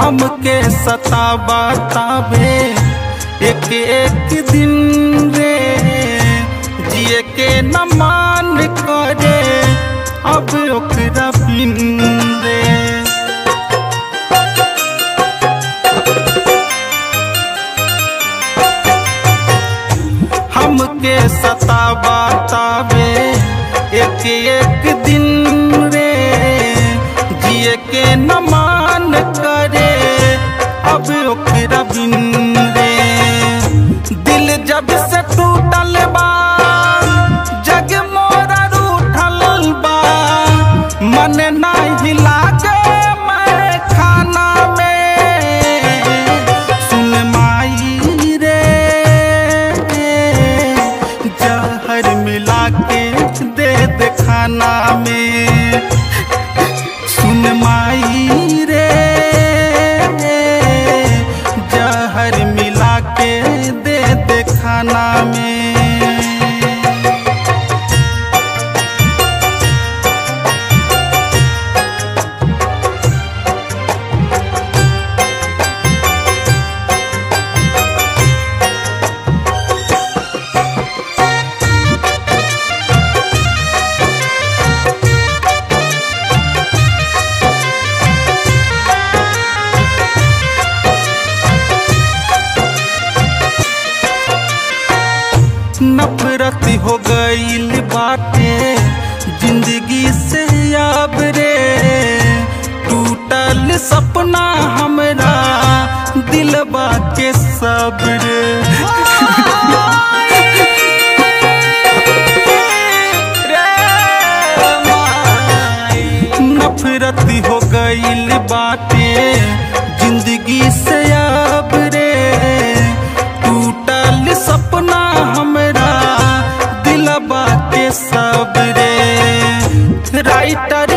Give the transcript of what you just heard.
हमके सतावा ताबे एक एक दिन रे जिए के न मान करे अब ओकरा बिन रे हमके सतावा ताबे एक एक दिन रे जिए के न मान करे अब ओकरा बिन रे दिल जब से टूटल बा जग मोरा रूठल बा मन नहीं लागे मैं खाना में सुन माई रे जहर मिला के दे दे खाना में सुन माई रे जहर मिला के दे दे खाना में नफरत हो गईल बाटे जिंदगी से अब रे टूटल सपना हमरा दिलबा के सब्र नफरत हो गईल बाटे जिंदगी से अब रे टूटल सपना हमरा दिलबा के सब रे राइटर